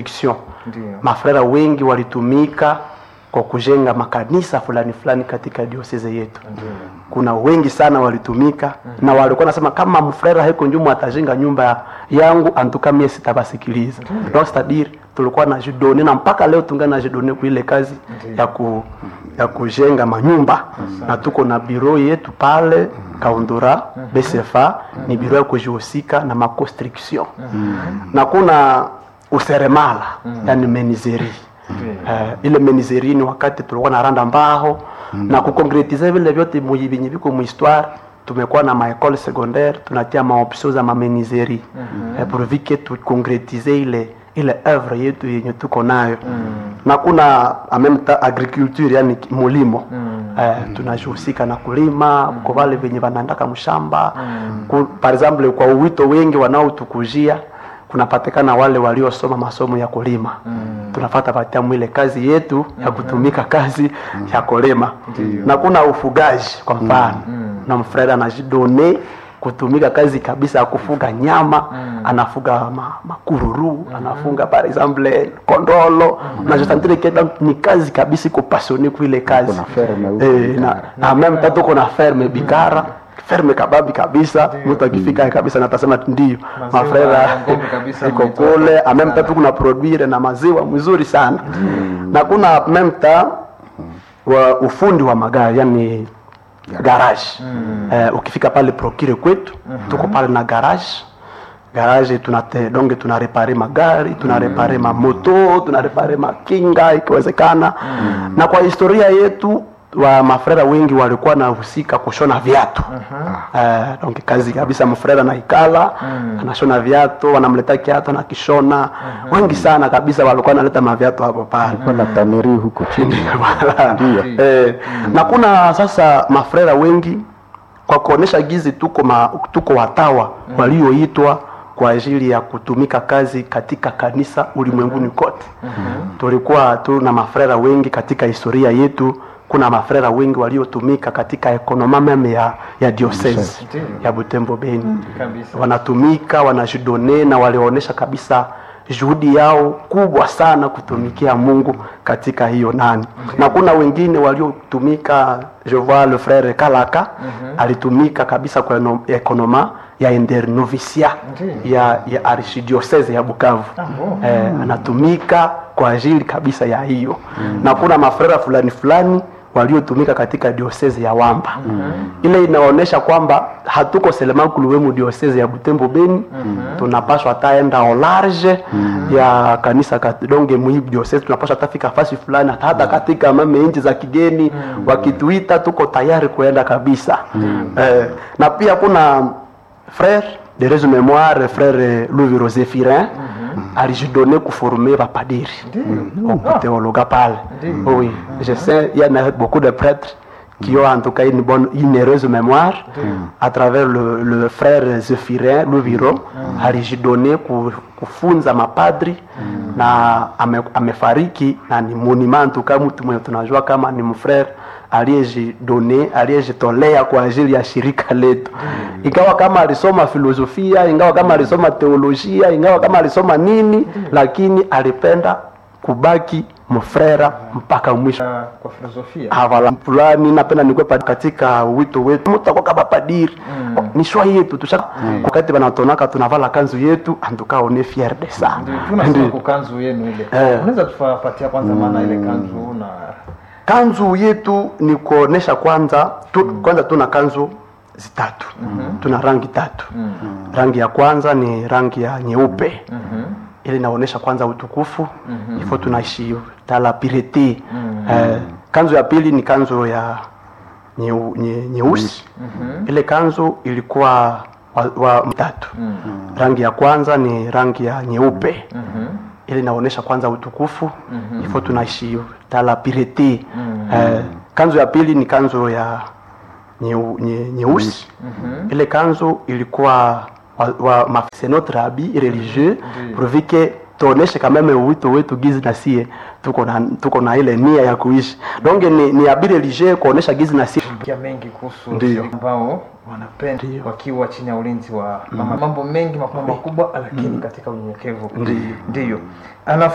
Ndio. mafrera wengi walitumika kwa kujenga makanisa fulani fulani katika dioseze yetu kuna wengi sana walitumika na walikuwa nasema kama mfrera heko njumu atajenga nyumba yangu antuka mie sitabasikiliza donc c'est-à-dire tulikuwa na jidone na mpaka leo tungana na jidone kuile kazi ya ku ya kujenga manyumba na tuko na biro yetu pale kaundura bcfa ni biro ya kujihusika na maconstriction na kuna useremala yani menizeri Eh, ile menizeri ni wakati tulikuwa na randa mbao na kukonkretize vile vyote mu- vyenye viko muhistoire tumekuwa na maekole secondaire tunatia maopsio za mamenizeri eh, pourvu tukonkretize ile ile œuvre yetu yenye tuko nayo na kuna en même temps agriculture yani ki- mulimo eh, tunajihusika na kulima kwa wale venye wanaandaka mshamba Ku- par exemple kwa uwito wengi wanaotukujia kunapatikana wale waliosoma masomo ya kulima tunafata patia mwile kazi yetu ya kutumika kazi ya kulima na kuna ufugaji kwa mfano na mfreda anajidone kutumika kazi kabisa ya kufuga nyama anafuga ma, makururu anafunga par exemple kondolo na jisantire keda ni kazi kabisa iko pasione kuile kazi Kuna ferme huko eh, na, na meme tatu kuna ferme bikara ferme kababi kabisa mtu akifika kabisa natasema ndio Maziwa mafrera ya ng'ombe kabisa iko mnaitoa. kule en même temps kuna produire na maziwa mzuri sana na kuna en même temps wa ufundi wa magari yani garage eh, ukifika pale prokire kwetu tuko pale na garage garage tunate donge tunarepare magari tunarepare mamoto tunarepare makinga ikiwezekana na kwa historia yetu wa mafrera wengi walikuwa nahusika kushona viatu eh, donc kazi kabisa mfrera na ikala anashona viatu wanamleta kiatu na kishona wengi sana kabisa walikuwa naleta maviatu hapo pale kuna taneri huko chini Ndio. Eh, na kuna sasa mafrera wengi kwa kuonesha gizi tuko ma, tuko watawa walioitwa kwa ajili ya kutumika kazi katika kanisa ulimwenguni kote tulikuwa tu na mafrera wengi katika historia yetu kuna mafrera wengi waliotumika katika ekonoma meme ya, ya diocese Ndio. ya butembo beni Kabisa. wanatumika wanajidone na walionyesha kabisa juhudi yao kubwa sana kutumikia mungu katika hiyo nani na kuna wengine waliotumika je vois le frère kalaka alitumika kabisa kwa eno- ekonoma ya internovisia Ndiyo. ya, ya archidiocese ya bukavu bon. eh, anatumika kwa ajili kabisa ya hiyo na kuna mafrera fulani fulani waliotumika katika diosese ya wamba ile inaonyesha kwamba hatuko selemakuluwemu diosese ya butembo beni tunapaswa taenda au large ya kanisa kat- donge muhibu diosese tunapaswa tafika fasi fulani hata, hata katika mame nchi za kigeni wakituita tuko tayari kuenda kabisa eh, na pia kuna frère de resu mémoire frère louis rosé firin alijidone kuforme bapadiri okuteologa pale oui je sais il y en a beaucoup de prêtres qui ont en tout cas une bonne une heureuse mémoire à travers le, le frère Zephirin Luviro alijidone ku- kufunza mapadri na ame, amefariki na ni monument en tout cas mtu mwenye tunajua kama ni mfrère aliyejidone aliyejitolea kwa ajili ya shirika letu ingawa kama alisoma filosofia ingawa kama alisoma teolojia ingawa kama alisoma nini lakini alipenda kubaki mfrera mpaka mwisho Ah, kwa filosofia havala fulani napenda nikwe pa- katika wito wetu mutakuwa kama padiri ni shwa yetu tusha wakati wanatonaka tunavala kanzu yetu antukaone fier de ça Ndio, tunasema kukanzu yenu ile Eh. unaweza tufapatia kwanza maana ile kanzu na kanzu yetu ni kuonesha kwanza tu, kwanza tuna kanzu zitatu tuna rangi tatu rangi ya kwanza ni rangi ya nyeupe ili inaonyesha kwanza utukufu ifo tunaishi tala pirete eh, kanzu ya pili ni kanzu ya nyeu- nye- nyeusi ile kanzu ilikuwa wa, wa tatu rangi ya kwanza ni rangi ya nyeupe ili inaonyesha kwanza utukufu ifo tunaishi tala pirete eh, kanzu ya pili ni kanzu ya nyeu- nye- nyeusi ile kanzu ilikuwa wa, wa ma- c'est notre habit religieux pourvu que tuoneshe kameme uwito wetu gizi na sie tuko na, tuko na ile nia ya kuishi donc ni, ni habit religieux kuonesha gizi na sie kia mengi kuhusu Ndio. shirika ambao wanapenda Ndio. wakiwa chini ya ulinzi wa mama mambo mengi makubwa makubwa lakini katika unyenyekevu Ndio. ndio Ana